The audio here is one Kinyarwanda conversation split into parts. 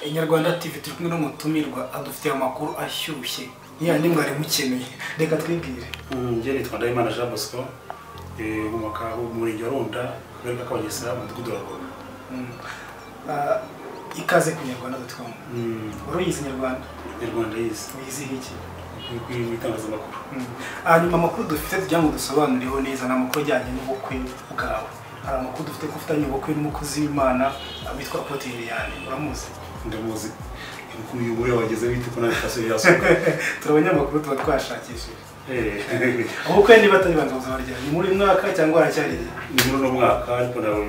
inyarwanda tv turi kumwe n'umutumirwa adufitiye amakuru ashyushye yandi mwari mukeneye reka twibwire njye nitwa ndahimana jean bosco umwaka umurenge wa runda akarere ka kabagesera umudugudu wa rwanda Mm. Ah, ikaze ku nyarwanda.com uruyizi nyarwanda inyarwanda yise wizihiye iki mu itangazamakuru Mm. hanyuma amakuru dufite tugira ngo dusobanurireho neza ni amakuru ajyanye n'ubukwe bwawe hari amakuru dufite ko ufitanye ubukwe n'umukozi w'imana ah, witwa apote Liliane uramuzi ndamuzi uyu muriya wageze bite ko nawe sitasiyo yasuka turi abanyamakuru tuba twashakishije ubukwe niba atari banza buzima ryawe ni muri uyu mwaka cyangwa haracyari igihe? ni muri uno mwaka ariko ntabwo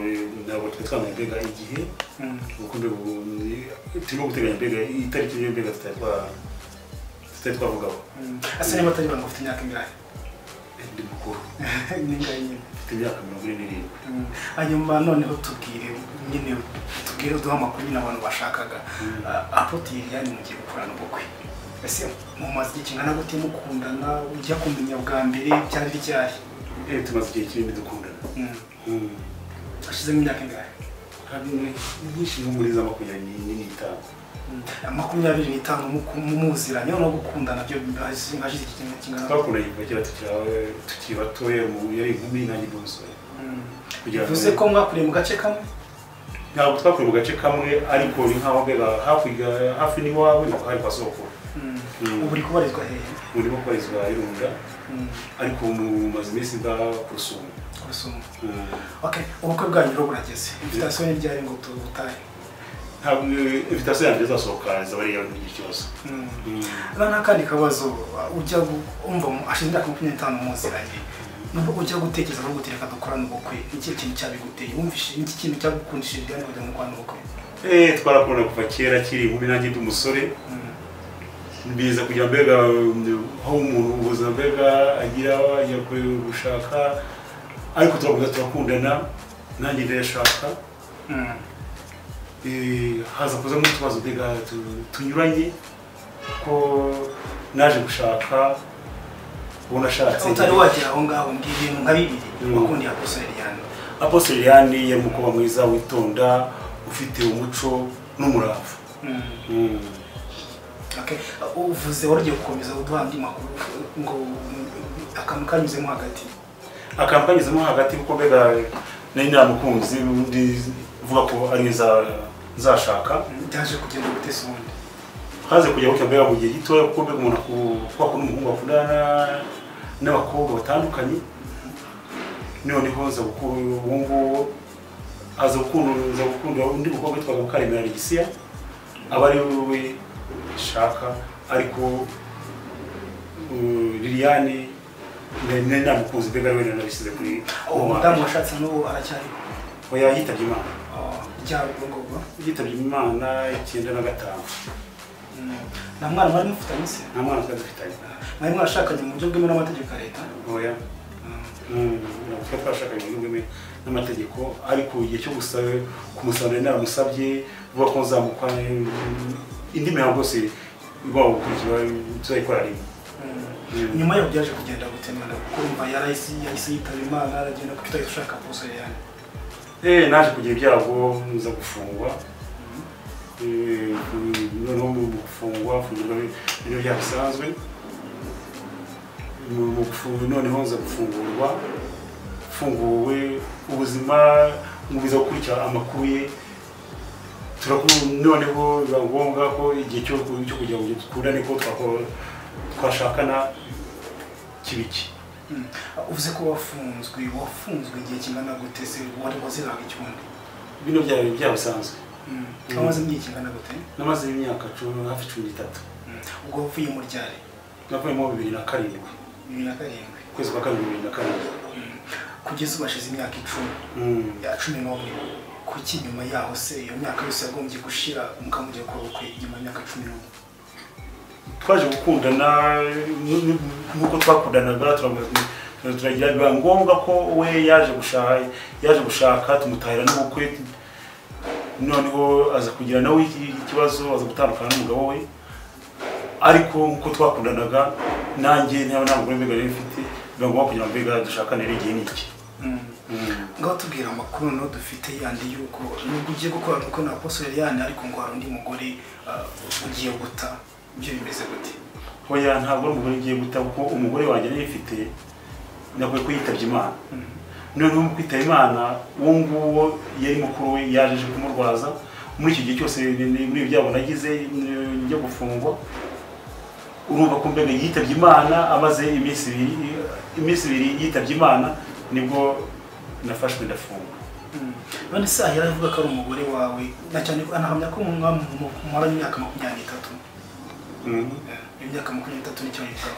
ntabwo twari twamenya mbega igihe Mm. ubukunde turimo guteganya mbega itariki niyo mbega tutari twa- tutari twavugaho Mm. asa niba atari banza ufite imyaka ingahe ndi mukuru ni ingahe nyine mfite imyaka mirongo ine n'irindwi Mm. hanyuma noneho tubwire nyine tubwire uduhe amakuru nyine abantu bashakaga Ah, apote Liliane mugiye gukorana ubukwe ese mu mazi igihe kingana gute mukundana ujya kumenya bwa mbere byari ryari Eh, tumaze igihe kinini dukundana Mm. Mm. hashizemo imyaka ingahe Kandi nyinshi nko muri za makumyabiri n'itanu Mm. makumyabiri n'itanu muku- mumuziranye no gukundana byo hashize hashize iki kintu kingana gute? twakundanye kuva kera tukiri aba- tukiri batoya mu- yari inkumi nanjye ndi umusore Mm. kugira ngo- bivuze ko mwakuriye mu gace kamwe ntabwo twakuriye mu gace kamwe ariko ni nkaho mbega hakurya hafi n'iwawe ntabwo hari kwa sokuru Mm. Mm. ubu uri kubarizwa hehe urimo kubarizwa irunga Mm. ariko mumaze iminsi nda kurusumu ku rusumo okay ubukwe bwanyu rero burageze invitation ni ryari ngo tubutahe ntabwo invitasiyo yanjye izasohoka izaba ari iyawe mu gihe cyose Mm. Hano n'akandi kabazo ujya gu- umva mu- ashize imyaka makumyabiri n'itanu muziranye nubwo ujya gutekereza no gutereka dukorana ubukwe ni ikihe kintu cyabiguteye wumvise ni iki kintu cyagukundishije ibijyanye no kujya mu gukorana ubukwe Eh, twarakunda kuva kera kiri inkumi nanjye ndi umusore Mm. biza kugira mbega um, aho umuntu ubuzima mbega agira ajya ku- gushaka ariko turakomeza turakundana nanjye ndayashaka Mm. Eh, haza kuzamo utubazo mbega tu- tunyuranye ko naje gushaka uwo nashatse utari wagera aho ngaho ngiye ibintu nka bibiri Mm. wakundiye aposore Liliane apostle liliane yari umukobwa mwiza witonda ufite umuco n'umurava Mm. Mm. Okay. uvuze wari ugiye gukomeza uduha andi makuru ngo mm, akantu kanyuzemo hagati akantu kanyuzemo hagati kuko mbega nari naramukunze undi uvuga ko ari nza nzashaka byaje kugenda gutesa ubundi haze kujya gutya mbega mu gihe gitoya kuko mbega umuntu akubaka n'umuhungu akundana n'abakobwa batandukanye noneho nza gukunda uwo nguwo aza gukunda nza gukunda undi mukobwa witwaga mukaremera alexia aba ari we shaka ariko uh, liliane nari nari namukunze mbega ari we nari nabishyize kuri uwo mudamu washatse n'ubu aracyari oya yitabye imana ryari ubwo ngubwo yitabye imana icyenda na gatanu Mm. nta mwana mwari mufitanye se nta mwana twari dufitanye mwari mwashakanye mu buryo bwemewe n'amategeko ya leta oya ntabwo twashakanye uburyo bwemewe n'amategeko ariko igihe cyo gusaba kumusaba nari naramusabye vuga ko nzamuka eh, indi mihango yose igomba gukurikizwa tuzayikora rimwe Mm. nyuma yaho byaje kugenda gutemana kuko umva yarahise yahise yitaba imana aragenda kuko utahise ushaka posere yani Eh, naje kugira ibyago nza gufungwa Eh, noneho mu mu gufungwa fungirwa ibyo byaha bisanzwe Mu- mu gufu- noneho nza gufungurwa funguwe ubuzima mubiza gukurikira amakuru ye Turaku- noneho biba ngombwa ko igihe cyo ku- cyo kugira ngo dukundane ko twako- twashakana kibiki Mm. uvuze ko wafunzwe wafunzwe igihe kingana gute se wari waziraga ikibundi bino byaba ibyaha bisanzwe Mm. Mm. wamaze igihe kingana gute namaze imyaka cumi- hafi cumi n'itatu Mm. ubwo wavuye mu ryari navuyemo bibiri na karindwi bibiri na karindwi ukwezi kwa kabiri bibiri na karindwi Mm. kugeza ubu hashize imyaka icumi Mm. ya cumi n'umwe kuki nyuma yaho se iyo myaka yose yagombye gushira mukamujya gukora ubukwe nyuma y'imyaka cumi n'umwe twaje gukundana n- n- nk'uko twakundanaga turakomeza- turagira biba ngombwa ko we yaje gushaka yaje gushaka tumutahira n'ubukwe noneho aza kugira nawe iki- ikibazo aza gutandukana n'umugabo we ariko nk'uko twakundanaga nanjye nta nta mugore mbega yari mfite biba ngombwa kugira ngo mbega dushakane ari igihe n'iki Mm. ngaho tubwira amakuru no dufite yandi y'uko nubwo ugiye gukora nuko na posore yandi ariko ngo hari undi mugore ah, ugiye guta ibyo bimeze gute hoya ntabwo ari umugore ugiye guta kuko umugore wanjye yifite nakwiye ko yitabye imana noneho mu kwitaba imana uwo nguwo yari mukuru we yaje aje kumurwaza muri iki gihe cyose ni- ni- muri ibi byabo nagize ni- njya gufungwa urumva ko mbega yitabye imana amaze iminsi ibiri iminsi ibiri yitabye imana nibwo nafashwe ndafungwa none se ahera avuga ko ari umugore wawe na cyane ko anahamya ko mumaranye imyaka makumyabiri n'itatu Eh, imyaka makumyabiri n'itatu nicyo yitaho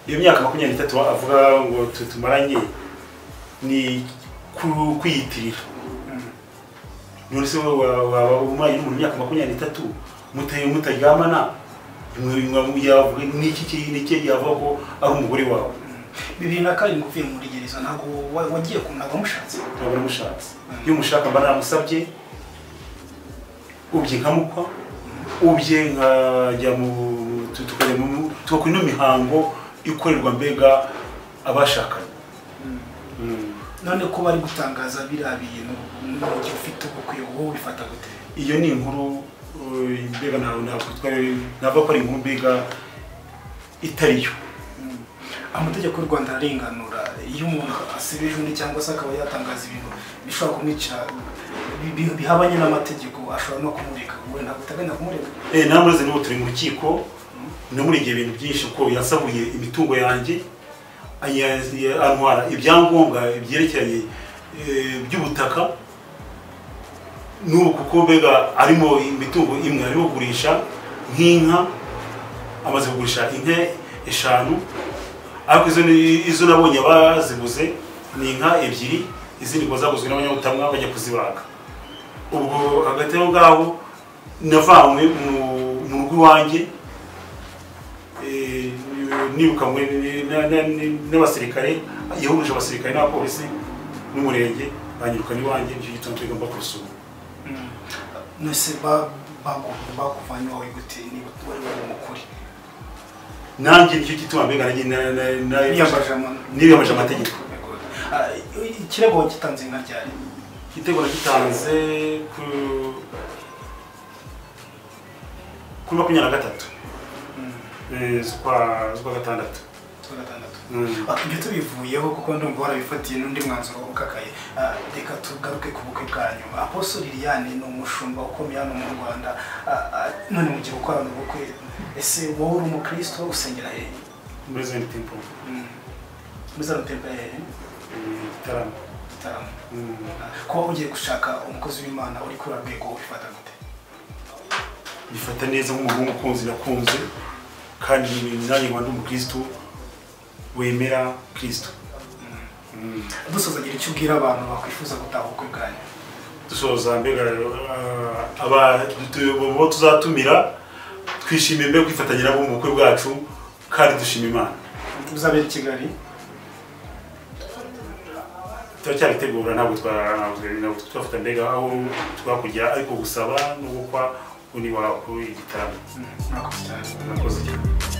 iyo myaka makumyabiri n'itatu avuga ngo tu- tumaranye ni ku- kwiyitirira none se wowe wa- waba umuranye n'umuntu imyaka makumyabiri n'itatu mutaye mutaryamana mwe- yavuga ni iki ki- ni iki yavuga ko ari umugore wawe bibiri na karindwi uvuye muri gereza ntabwo wa- wagiye ku ntabwo wamushatse ntabwo namushatse iyo umushaka mba namusabye ubye nkamukwa ubye nkajya mu tu- tukajya mu- tugakora ino mihango ikorerwa mbega abashakanye Mm. none ko bari gutangaza biriya bintu n'uburyo ufite ubukwe wowe ubifata gute iyo ni inkuru eh, mbega ntawe nakwitwa navuga ko ari inkuru mbega itari yo amategeko y'u rwanda ararenganura iyo umuntu asibeje undi cyangwa se akaba yatangaza ibintu bishobora kumwica bi- bi- bihabanye n'amategeko ashobora no kumureka wowe ntabwo uteganya kumureka Eh, namaze n'ubu turi mu rukiko namurengeye ibintu byinshi kuko yasabuye imitungo yanjye anya- ya- antwara ibyangombwa byerekeranye eh, by'ubutaka n'ubu kuko mbega arimo imitungo imwe arimo kugurisha nk'inka amaze kugurisha inka eshanu ariko izo ni- izo nabonye bazibuze ni inka ebyiri izindi ngo zaguzwe n'abanyabutamwa bajya kuzibaga ubwo hagati aho ngaho navanywe mu- mu rugo iwanjye eh, nirukanywe ni- na- na- ni- n'abasirikare yahuruje abasirikare n'abapolisi n'umurenge banyirukana iwanjye nicyo gituma tugomba kurusura nose ba- bagu- bakuvanye iwawe gute niba wari wari umukuri nanjye nicyo gituma mbega nanjye na- na- na- niyambaje amano niyambaje amategeko Ah, ikirego wagitanze nka ryari igitego nagitanze ku kuri makumyabiri na gatatu eh, z'ukwa z'ukwa gatandatu z'ukwa gatandatu Mm. Ah, ibyo tubivuyeho kuko ndumva warabifatiye n'undi mwanzuro ukakaye Ah, reka tugaruke ku bukwe bwanyu aposo liliane ni umushumba ukomeye hano mu rwanda Ah, ah, none mu gihe ukorana ubukwe ese wowe uri umukristo usengera hehe muri zone tempo Mm. muri za rutembe hehe eh, gitaramo Gitarama. Mm. Ah, kuba ugiye gushaka umukozi w'imana uri kuri urwego ubifata gute bifata neza nk'umuhungu ukunze nakunze kandi nanjye nkaba ndi umukristo wemera kristo Mm. dusoza gira icyo ubwira abantu bakwifuza gutaha ubukwe bwanyu dusoza mbega ah, aba tu- bo tuzatumira twishimiye mbega kwifatanya nabo mu bukwe bwacu kandi dushima imana uzabera i kigali turacyabitegura ntabwo twa- ntabwo twafata mbega aho twakujya ariko gusaba no gukwa undi wakora igitaramo Mm, murakoze cyane murakoze cyane